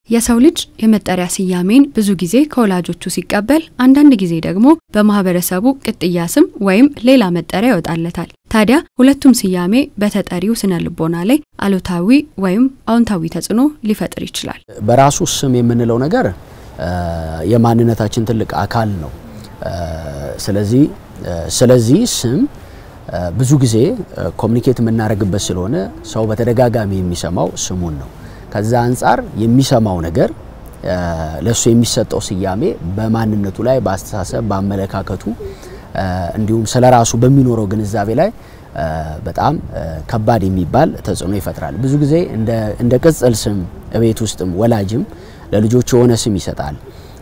የሰው ልጅ የመጠሪያ ስያሜን ብዙ ጊዜ ከወላጆቹ ሲቀበል፣ አንዳንድ ጊዜ ደግሞ በማህበረሰቡ ቅጥያ ስም ወይም ሌላ መጠሪያ ይወጣለታል። ታዲያ ሁለቱም ስያሜ በተጠሪው ስነ ልቦና ላይ አሉታዊ ወይም አዎንታዊ ተጽዕኖ ሊፈጥር ይችላል። በራሱ ስም የምንለው ነገር የማንነታችን ትልቅ አካል ነው። ስለዚህ ስለዚህ ስም ብዙ ጊዜ ኮሚኒኬት የምናደርግበት ስለሆነ ሰው በተደጋጋሚ የሚሰማው ስሙን ነው። ከዛ አንጻር የሚሰማው ነገር ለሱ የሚሰጠው ስያሜ በማንነቱ ላይ፣ በአስተሳሰብ፣ በአመለካከቱ እንዲሁም ስለ ራሱ በሚኖረው ግንዛቤ ላይ በጣም ከባድ የሚባል ተጽዕኖ ይፈጥራል። ብዙ ጊዜ እንደ ቅጽል ስም ቤት ውስጥም ወላጅም ለልጆች የሆነ ስም ይሰጣል።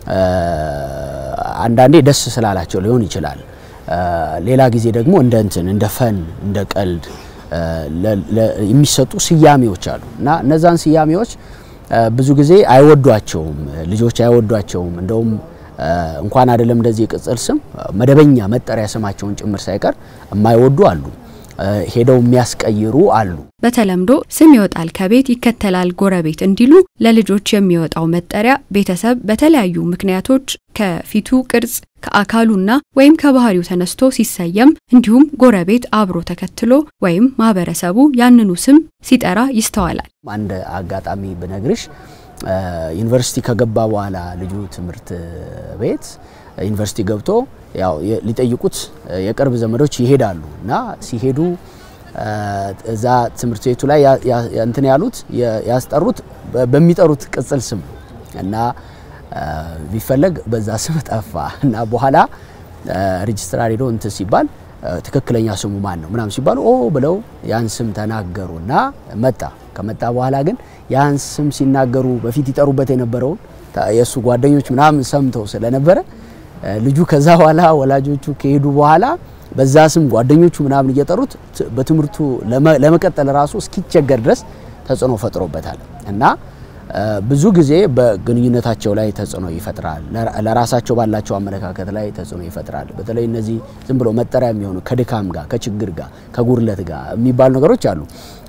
አንዳንዴ ደስ ስላላቸው ሊሆን ይችላል። ሌላ ጊዜ ደግሞ እንደ እንትን እንደ ፈን እንደ ቀልድ የሚሰጡ ስያሜዎች አሉ እና እነዛን ስያሜዎች ብዙ ጊዜ አይወዷቸውም፣ ልጆች አይወዷቸውም። እንደውም እንኳን አይደለም እንደዚህ የቅጽል ስም መደበኛ መጠሪያ ስማቸውን ጭምር ሳይቀር የማይወዱ አሉ። ሄደው የሚያስቀይሩ አሉ። በተለምዶ ስም ይወጣል ከቤት ይከተላል ጎረቤት እንዲሉ ለልጆች የሚወጣው መጠሪያ ቤተሰብ በተለያዩ ምክንያቶች ከፊቱ ቅርጽ ከአካሉና ወይም ከባህሪው ተነስቶ ሲሰየም እንዲሁም ጎረቤት አብሮ ተከትሎ ወይም ማህበረሰቡ ያንኑ ስም ሲጠራ ይስተዋላል። አንድ አጋጣሚ ብነግርሽ ዩኒቨርሲቲ ከገባ በኋላ ልጁ ትምህርት ቤት ዩኒቨርሲቲ ገብቶ ያው ሊጠይቁት የቅርብ ዘመዶች ይሄዳሉ እና ሲሄዱ እዛ ትምህርት ቤቱ ላይ እንትን ያሉት ያስጠሩት በሚጠሩት ቅጽል ስም እና ቢፈለግ በዛ ስም ጠፋ እና በኋላ ሬጅስትራር ሄዶ እንትን ሲባል ትክክለኛ ስሙ ማን ነው ምናምን ሲባሉ ኦ ብለው ያን ስም ተናገሩ እና መጣ። ከመጣ በኋላ ግን ያን ስም ሲናገሩ በፊት ይጠሩበት የነበረውን የእሱ ጓደኞች ምናምን ሰምተው ስለነበረ ልጁ ከዛ በኋላ ወላጆቹ ከሄዱ በኋላ በዛ ስም ጓደኞቹ ምናምን እየጠሩት በትምህርቱ ለመቀጠል ራሱ እስኪቸገር ድረስ ተጽዕኖ ፈጥሮበታል እና ብዙ ጊዜ በግንኙነታቸው ላይ ተጽዕኖ ይፈጥራል። ለራሳቸው ባላቸው አመለካከት ላይ ተጽዕኖ ይፈጥራል። በተለይ እነዚህ ዝም ብሎ መጠሪያ የሚሆኑ ከድካም ጋር፣ ከችግር ጋር፣ ከጉድለት ጋር የሚባሉ ነገሮች አሉ።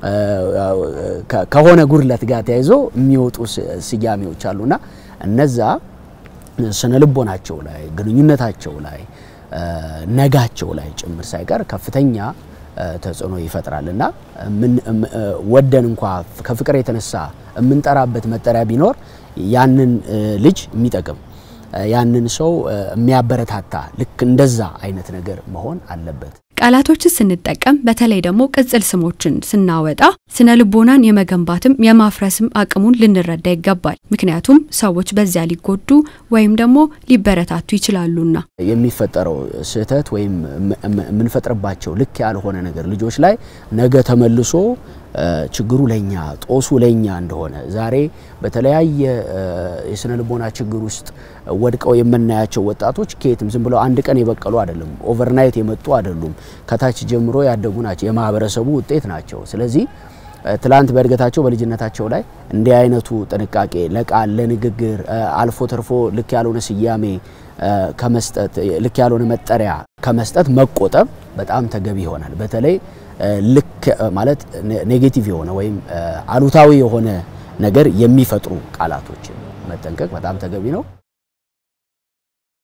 ከሆነ ጉድለት ጋር ተያይዞ የሚወጡ ስያሜዎች አሉና እነዛ ስነ ልቦናቸው ላይ ግንኙነታቸው ላይ ነጋቸው ላይ ጭምር ሳይቀር ከፍተኛ ተጽዕኖ ይፈጥራል እና ወደን እንኳ ከፍቅር የተነሳ የምንጠራበት መጠሪያ ቢኖር ያንን ልጅ የሚጠቅም ያንን ሰው የሚያበረታታ ልክ እንደዛ አይነት ነገር መሆን አለበት። ቃላቶችን ስንጠቀም በተለይ ደግሞ ቅጽል ስሞችን ስናወጣ ስነ ልቦናን የመገንባትም የማፍረስም አቅሙን ልንረዳ ይገባል። ምክንያቱም ሰዎች በዚያ ሊጎዱ ወይም ደግሞ ሊበረታቱ ይችላሉና የሚፈጠረው ስህተት ወይም የምንፈጥርባቸው ልክ ያልሆነ ነገር ልጆች ላይ ነገ ተመልሶ ችግሩ ለኛ ጦሱ ለኛ እንደሆነ ዛሬ በተለያየ የስነ ልቦና ችግር ውስጥ ወድቀው የምናያቸው ወጣቶች ከየትም ዝም ብለው አንድ ቀን የበቀሉ አይደሉም። ኦቨርናይት የመጡ አይደሉም። ከታች ጀምሮ ያደጉ ናቸው። የማህበረሰቡ ውጤት ናቸው። ስለዚህ ትላንት በእድገታቸው በልጅነታቸው ላይ እንዲህ አይነቱ ጥንቃቄ ለቃል ለንግግር አልፎ ተርፎ ልክ ያልሆነ ስያሜ ከመስጠት ልክ ያልሆነ መጠሪያ ከመስጠት መቆጠብ በጣም ተገቢ ይሆናል። በተለይ ልክ ማለት ኔጌቲቭ የሆነ ወይም አሉታዊ የሆነ ነገር የሚፈጥሩ ቃላቶችን መጠንቀቅ በጣም ተገቢ ነው።